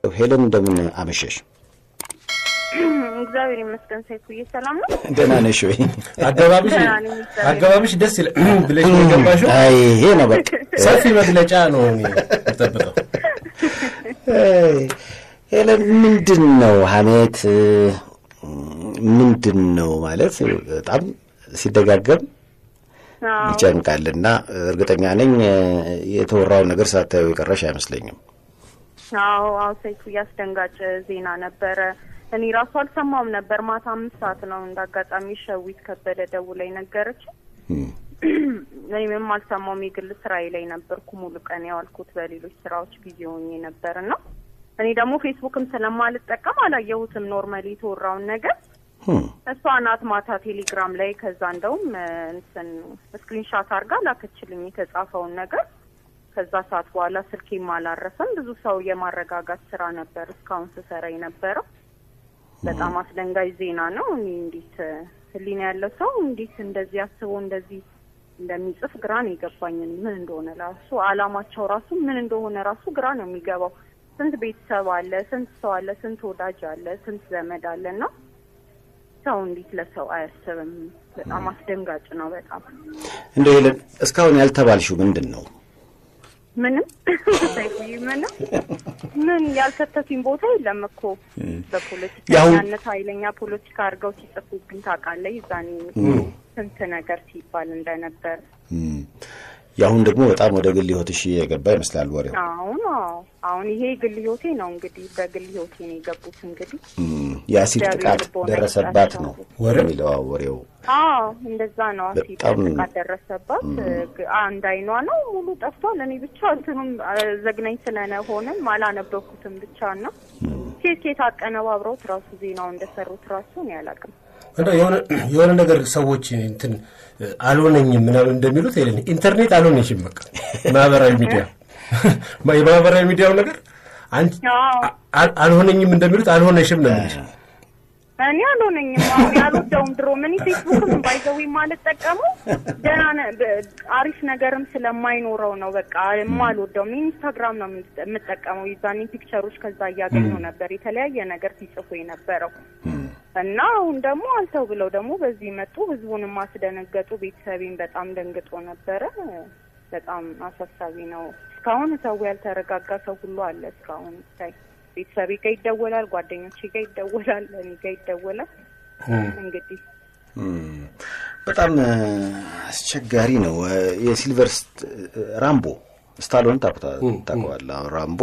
ሄለን እንደምን አመሸሽ? እግዚአብሔር ይመስገን። ሰይፉዬ ሰላም ነው? ደህና ነሽ ወይ? አገባብሽ ደህና ነኝ፣ እግዚአብሔር አገባብሽ ደስ ይላል ብለሽ ነው የገባሽው። አይ ይሄ ነው በቃ። ሰፊ መግለጫ ነው እኔ የምጠብቀው። አይ፣ ሄለን ምንድን ነው ሀሜት ምንድን ነው ማለት በጣም ሲደጋገም አዎ፣ ይጨንቃልና እርግጠኛ ነኝ የተወራውን ነገር ሳታየው የቀረሽ አይመስለኝም። አዎ፣ አዎ ሰይፉዬ አስደንጋጭ ዜና ነበረ። እኔ ራሱ አልሰማውም ነበር። ማታ አምስት ሰዓት ነው እንደ አጋጣሚ ሸዊት ከበደ ደውላኝ ነገረች። እም፣ እኔ ምንም አልሰማውም። የግል ስራዬ ላይ ነበርኩ ሙሉ ቀን ያዋልኩት በሌሎች ስራዎች ቢዚ ሆኜ ነበር እና እኔ ደግሞ ፌስቡክም ስለማልጠቀም አላየሁትም ኖርማሊ የተወራውን ነገር እም፣ እሷ ናት ማታ ቴሌግራም ላይ ከዛ እንደውም እ፣ እንትን ስክሪንሻት አድርጋ ላከችልኝ የተጻፈውን ነገር። ከዛ ሰዓት በኋላ ስልኬም አላረፈም። ብዙ ሰው የማረጋጋት ስራ ነበር እስካሁን ስሰራ የነበረው። በጣም አስደንጋጭ ዜና ነው። እኔ እንዴት እ፣ ህሊና ያለው ሰው እንዴት እንደዚህ አስቦ እንደዚህ እንደሚጽፍ ግራ ነው የገባኝ። እኔ ምን እንደሆነ ራሱ አላማቸው ራሱ ምን እንደሆነ ራሱ ግራ ነው የሚገባው። ስንት ቤተሰብ አለ፣ ስንት ሰው አለ፣ ስንት ወዳጅ አለ፣ ስንት ዘመድ አለ እና ሰው እንዴት ለሰው አያስብም? በጣም አስደንጋጭ ነው። በጣም እንደው ሄለን እስካሁን ያልተባልሽው ምንድን ነው? ምንም ሰይፉዬ፣ ምንም ምን ያልከተቱኝ ቦታ የለም እኮ በፖለቲከኛነት ኃይለኛ ፖለቲካ አድርገው ሲጽፉብኝ ታውቃለህ። ይዛኔ ስንት ነገር ሲባል እንደነበር እም፣ የአሁን ደግሞ በጣም ወደ ግል ህይወትሽ የገባ ይመስላል ወሬው። አሁን አዎ፣ አሁን ይሄ ግል ህይወቴ ነው እንግዲህ በግል ህይወቴ ነው የገቡት እንግዲህ እም፣ የአሲድ እግዚአብሔር ጥቃት ልቦና ደረሰባት ይስጣቸው። ነው ወሬው? የሚለው አዎ፣ ወሬው አዎ እንደዛ ነው። አሲድ በጣም- ጥቃት ደረሰባት። ግ- አንድ አይኗ ነው ሙሉ ጠፍቷል። እኔ ብቻ እንትኑም አ፣ ዘግናኝ ስለሆነም አላነበብኩትም ብቻ እና ኬት ኬት አቀነባብረውት ራሱ ዜናው እንደሰሩት ራሱ እኔ አላውቅም። እንደው የሆነ የሆነ ነገር ሰዎች እንትን አልሆነኝም ምናምን እንደሚሉት ሄለን ኢንተርኔት አልሆነሽም። በቃ ማህበራዊ ሚዲያ የማህበራዊ ሚዲያው ነገር አንቺ አዎ አ- አልሆነኝም እንደሚሉት አልሆነሽም ነው የሚልሽ። እኔ አልሆነኝም። አሁን ያልወደውም ድሮ ምን ፌስቡክም ባይዘው የማልጠቀመው ደህና ነ- በ- አሪፍ ነገርም ስለማይኖረው ነው። በቃ የማልወደውም ኢንስታግራም ነው የምት- የምጠቀመው። የዛኔ ፒክቸሮች ከዛ እያገኘው ነበር የተለያየ ነገር ሲጽፉ የነበረው እና አሁን ደግሞ አልተው ብለው ደግሞ በዚህ መጡ። ህዝቡንም አስደነገጡ። ቤተሰቤን በጣም ደንግጦ ነበረ። በጣም አሳሳቢ ነው። እስካሁን ሰው ያልተረጋጋ ሰው ሁሉ አለ። እስካሁን ሳይ ቤተሰቤ ጋር ይደወላል፣ ጓደኞቼ ጋር ይደወላል፣ እኔ ጋር ይደወላል። እንግዲህ እም፣ በጣም እ፣ አስቸጋሪ ነው። እ፣ የሲልቨር ስት- ራምቦ ስታሎን ታውቁታ- ታውቀዋለህ? አሁን ራምቦ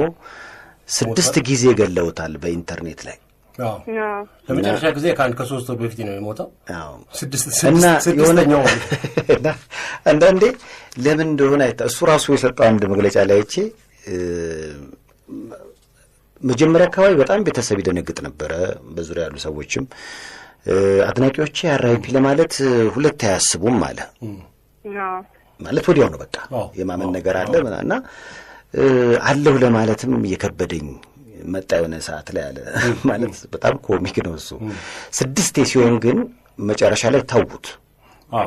ስድስት ጊዜ ገለውታል በኢንተርኔት ላይ አዎ። አዎ፣ ለመጨረሻ ጊዜ ከአንድ ከሶስት ወር በፊት ነው የሞተው። አዎ። ስድስት እና ስድስት- የሆነ ስድስተኛው ማለት ነው። እና አንዳንዴ ለምን እንደሆነ አይታ እሱ ራሱ የሰጠው አንድ መግለጫ ላይ አይቼ እ፣ መጀመሪያ አካባቢ በጣም ቤተሰብ ይደነግጥ ነበረ። በዙሪያ ያሉ ሰዎችም እ፣ አድናቂዎቼ አራይፒ ለማለት እ፣ ሁለት አያስቡም አለ። አዎ፣ ማለት ወዲያው ነው በቃ አዎ፣ የማመን ነገር አለ ምና- እና እ፣ አለሁ ለማለትም እየከበደኝ መጣ የሆነ ሰዓት ላይ አለ። ማለት በጣም ኮሚክ ነው እሱ። ስድስቴ ሲሆን ግን መጨረሻ ላይ ተዉት። አዎ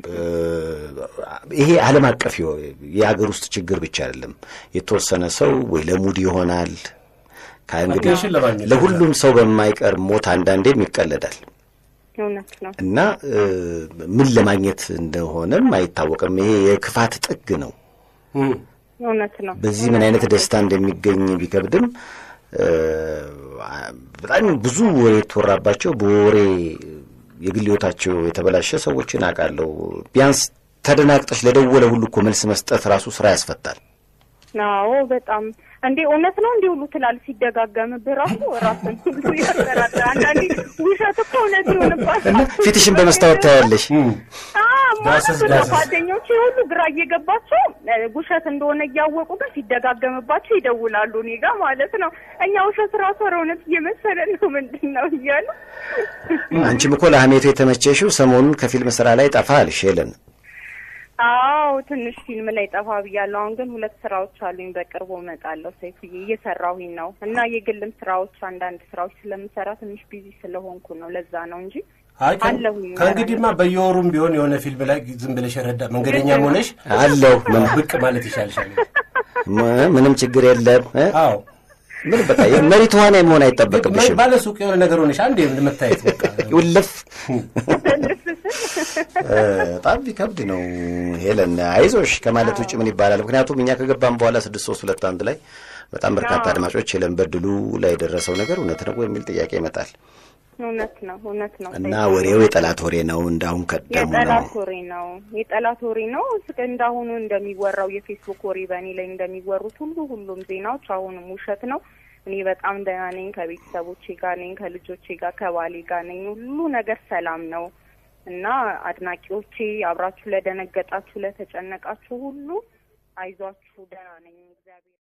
ይሄ ዓለም አቀፍ የሆ- የሀገር ውስጥ ችግር ብቻ አይደለም። የተወሰነ ሰው ወይ ለሙድ ይሆናል ከእንግዲህ አቴንሽን ለማግኘት ለሁሉም ሰው በማይቀር ሞት አንዳንዴም ይቀለዳል እውነት ነው። እና እ፣ ምን ለማግኘት እንደሆነም አይታወቅም። ይሄ የክፋት ጥግ ነው። እም። እውነት ነው። በዚህ ምን አይነት ደስታ እንደሚገኝ ቢከብድም እ፣ በጣም ብዙ ወሬ የተወራባቸው በወሬ የግል ሕይወታቸው የተበላሸ ሰዎችን አውቃለሁ። ቢያንስ ተደናግጠሽ ለደወለ ሁሉ እኮ መልስ መስጠት ራሱ ስራ ያስፈታል። አዎ በጣም እንዴ እውነት ነው እንዲህ ሁሉ ትላል ሲደጋገምብህ ራሱ ራስን ሁሉ ያጠራጥራል። አንዳንዴ ውሸት እኮ እውነት ይሆንባል። ፊትሽን በመስታወት ታያለሽ። ማለት ዳሰስ ነው። ዳሰስ። ጓደኞቼ ሁሉ ግራ እየገባቸው እ፣ ውሸት እንደሆነ እያወቁ ግን ሲደጋገምባቸው ይደውላሉ እኔ ጋር ማለት ነው። እኛ ውሸት ራሱ ኧረ እውነት እየመሰለን ነው ምንድን ነው እያሉ አንቺም እኮ ለሀሜቱ የተመቸሽው ሰሞኑን ከፊልም ስራ ላይ ጠፋ አልሽ ሄለን። አዎ ትንሽ ፊልም ላይ ጠፋ ብያለሁ። አሁን ግን ሁለት ስራዎች አሉኝ። በቅርቡ እመጣለሁ። ሰይፉዬ እየሰራሁኝ ነው እና የግልም ስራዎች አንዳንድ ስራዎች ስለምሰራ ትንሽ ቢዚ ስለሆንኩ ነው። ለዛ ነው እንጂ አይ ከ- አለሁኝ። ከእንግዲህማ በየወሩም ቢሆን የሆነ ፊልም ላይ ዝም ብለሽ ረዳ መንገደኛም ሆነሽ አለሁ ምን- ብቅ ማለት ይሻልሻል። ም- ምንም ችግር የለም እ? አዎ ምን በቃ የመሪ ተዋናይ መሆን አይጠበቅብሽም። ባለ ሱቅ የሆነ ነገር ሆነሽ አንድ መታየት በቃ ውልፍ በጣም ቢከብድ ነው። ሄለን አይዞሽ ከማለት ውጭ ምን ይባላል? ምክንያቱም እኛ ከገባን በኋላ ስድስት ሶስት ሁለት አንድ ላይ በጣም በርካታ አድማጮች ሄለን በድሉ ላይ የደረሰው ነገር እውነት ነው የሚል ጥያቄ ይመጣል። እውነት ነው እውነት ነው እና ወሬው የጠላት ወሬ ነው፣ እንዳሁን ቀደሙ ነው። የጠላት ወሬ ነው የጠላት ወሬ ነው። እስከ እንዳሁኑ እንደሚወራው የፌስቡክ ወሬ በእኔ ላይ እንደሚወሩት ሁሉ ሁሉም ዜናዎች አሁንም ውሸት ነው። እኔ በጣም ደህና ነኝ። ከቤተሰቦቼ ጋር ነኝ፣ ከልጆቼ ጋር ከባሌ ጋር ነኝ። ሁሉ ነገር ሰላም ነው እና አድናቂዎቼ አብራችሁ ለደነገጣችሁ፣ ለተጨነቃችሁ ሁሉ አይዟችሁ፣ ደህና ነኝ እግዚአብሔር